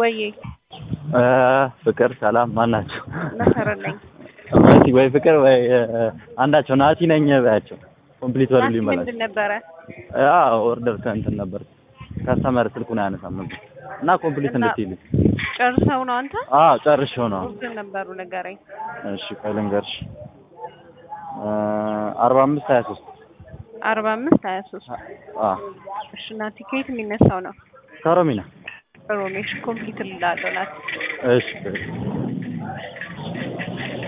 ወዬ ፍቅር ሰላም ማን ናቸው? መሰረት ነኝ። መሲ ወይ ፍቅር ወይ አንዳቸው ናቲ ነኝ በያቸው። ኮምፕሊት ወር ናቲ ሊመላሽ ምንድን ነበረ? አዎ ኦርደር ከእንትን ነበር ከስተመር ስልኩን አያነሳም ነበር እና ኮምፕሊት እና- እንድትይልኝ ጨርሰው ነው አንተ? አዎ ጨርሼው ነው። ምንድን ነበሩ ንገረኝ። እሺ ቆይ ልንገርሽ አርባ አምስት ሀያ ሶስት አርባ አምስት ሀያ ሶስት አዎ እሺ ናቲ ከየት የሚነሳው ነው? ከሮሚና ሮሜሽ ኮምፕሊት ልላለሁ ናቲ እሺ